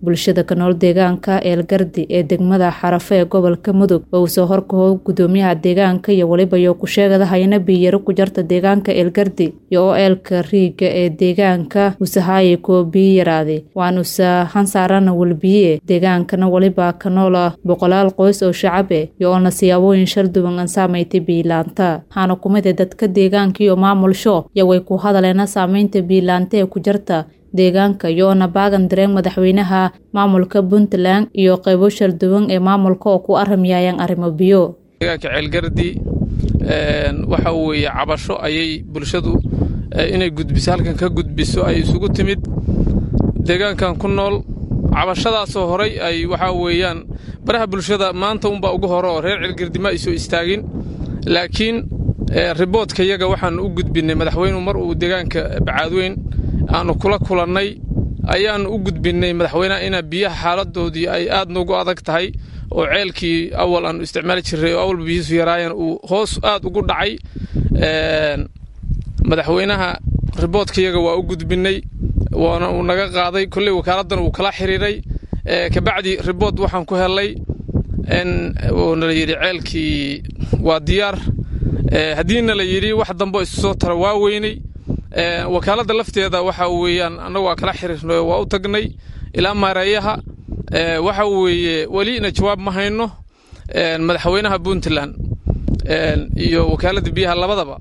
bulshada ka nool deegaanka eelgardi ee degmada xarafe ee gobolka mudug oo uu soo horkaho gudoomiyaha deegaanka iyo weliba yo kusheegada hayna biyaro ku jarta deegaanka eelgardi iyo oo eelka riiga ee deegaanka usahaaye kuwa biyo yaraade waan usa hansaarana welbiye deegaankana weliba ka nool ah boqolaal qoys oo shacabe iyo oona siyaabooyin shal duwan aan saamaytay biilaanta waxaana kumid ee dadka deegaanka iyo maamulsho iyo way ku hadaleena saameynta biilaanta ee ku jarta deegaanka iyo-oona baagan dareen madaxweynaha maamulka puntland iyo qaybo shal duwan ee maamulka oo ku aramyaayaan arrimo biyo deegaanka ceelgardi waxa weeye cabasho ayay bulshadu inay gudbiso halkan ka gudbiso ay isugu timid deegaankan ku nool cabashadaasoo horay ay waxaa weeyaan baraha bulshada maanta unbaa ugu hore oo reer ceelgardi ma ay soo istaagin laakiin riboodka yaga waxaan u gudbinnay madaxweynuhu mar uu deegaanka bacaadweyn aanu kula kulannay ayaannu u gudbinnay madaxweynaha ina biyaha xaaladoodii ay aad noogu adag tahay oo ceelkii awal aanu isticmaali jirray oo awalba biyihiisu yaraayeen uu hoos aad ugu dhacay madaxweynaha riboodkayaga waa u gudbinnay waana uu naga qaaday kolley wakaaladdan uu kala xiriiray kabacdi ribood waxaan ku hellay uuna la yidhi ceelkii waa diyaar haddiina la yidhi wax dambo isu soo tara waa weynay wakaaladda lafteeda waxa weeyaan annagu waa kala xiriirnay waa u tagnay ilaa maareeyaha waxa weeye welina jawaab ma hayno madaxweynaha puntland iyo wakaaladda biyaha labadaba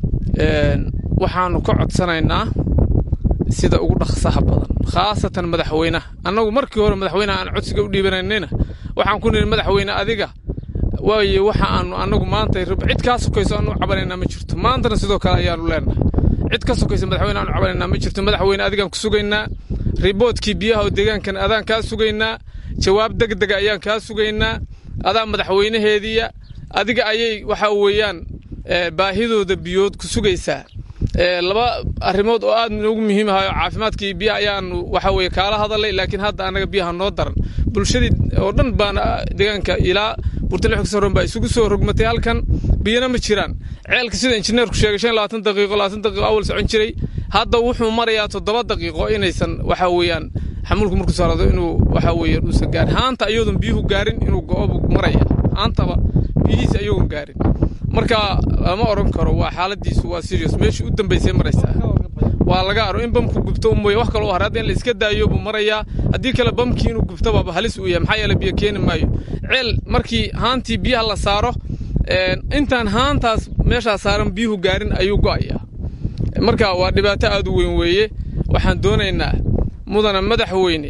waxaanu ka codsanaynaa sida ugu dhaqsaha badan khaasatan madaxweynaha annagu markii hore madaxweynaha aan codsiga u dhiibananayna waxaan ku nihi madaxweyne adiga waaye waxa aanu annagu maanta cid kaa sokayso aanu cabanaynaa ma jirto maantana sidoo kale ayaanu leenahay cid ka sokaysa madaxweyne aanu cabanaynaa ma jirto madaxweyne adigaan ku sugaynaa riboodkii biyaha oo deegaankan adaan kaa sugaynaa jawaab degdega ayaan kaa sugaynaa adaa madaxweynaheediya adiga ayay waxa weeyaan baahidooda biyood ku sugaysaa laba arrimood oo aad noogu muhiim ahayo caafimaadkii biyaha ayaanu waxa weye kaala hadalay laakiin hadda annaga biyaha noo daran bulshadii oo dhan baana deegaanka ilaa burtale xogsaroon baa isugu soo rogmatay halkan biyana ma jiraan ceelka sida injineerku sheegay shan labaatan daqiiqo labaatan daqiiqo awal socon jiray hadda wuxuu marayaa toddoba daqiiqo inaysan waxa weeyaan xamuulku markuu saarado inuu waxa weeye uusan gaarin haanta iyadoon biyuhu gaarin inuu go-obu maraya haantaba biyihiisa iyagoon gaarin marka lama odhan karo waa xaaladiisu waa serious meeshii u dambaysay maraysaa waa laga aro in bamku gubto mooye wax kaloo hore hadda in la iska daayo buu marayaa haddii kale bamkii inuu gubto baaba halis uu yahay maxaa yeele biyo keeni maayo ceel markii haantii biyaha la saaro intaan haantaas meeshaa saaran biyuhu gaarin ayuu go'ayaa marka waa dhibaato aad u weyn weeye waxaan doonaynaa mudana madaxweyne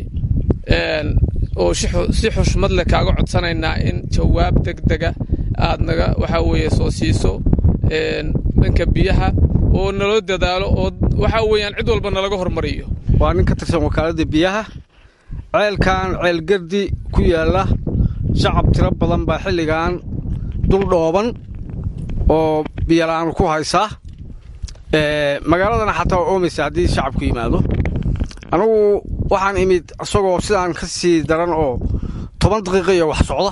oo si xushmad leh kaaga codsanaynaa in jawaab degdega aad naga waxaa weeye soo siiso dhanka biyaha oo naloo dadaalo oo waxaa weeyaan cid walba nalaga hormariyo waa nin ka tirsan wakaaladda biyaha ceelkan ceelgardi ku yaalla shacab tiro badan baa xilligan dul dhooban oo biyola'aanu ku haysaa magaaladana xataa waa oomaysa haddii shacabku yimaado anugu waxaan imid isagoo sidaan ka sii daran oo toban daqiiqa iyo wax socda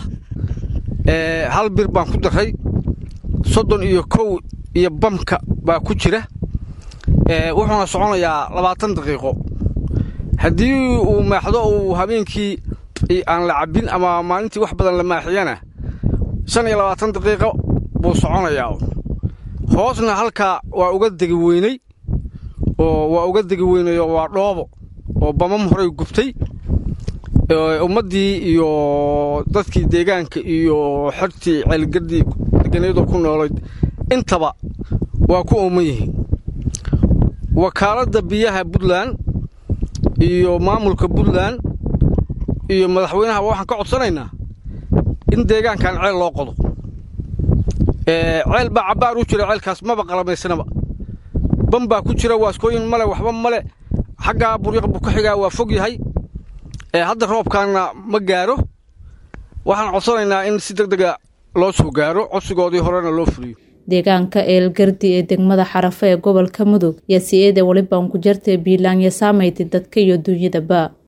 hal bir baan ku daray soddon iyo kow iyo bamka baa ku jira wuxuuna soconayaa labaatan daqiiqo haddii uu maaxdo uu habeenkii aan la cabbin ama maalintii wax badan la maaxiyana shan iyo labaatan daqiiqo buu soconayaa hoosna halkaa waa uga degi weynay oo waa uga degi weynayoo waa dhoobo oo bamam horay gubtay ummaddii iyo dadkii deegaanka iyo xertii ceelgardii deganeedoo ku noolayd intaba waa ku ooman yihiin wakaaladda biyaha puntland iyo maamulka puntland iyo madaxweynahaba waxaan ka codsanaynaa in deegaankan ceel loo qodo ceel baa cabbaar u jira ceelkaas maba qalamaysanaba bam baa ku jira waaskooyin male waxba male xaggaa buryaq buu ka xigaa waa fog yahay hadda roobkaanna ma gaaro waxaan codsanaynaa in si deg dega loo soo gaaro codsigoodii horena loo fuliyo deegaanka eelgardi ee degmada xarafe ee gobolka mudug iyo si-eeda welibaan ku jartay biilaanya saamaytay dadka iyo duunyadaba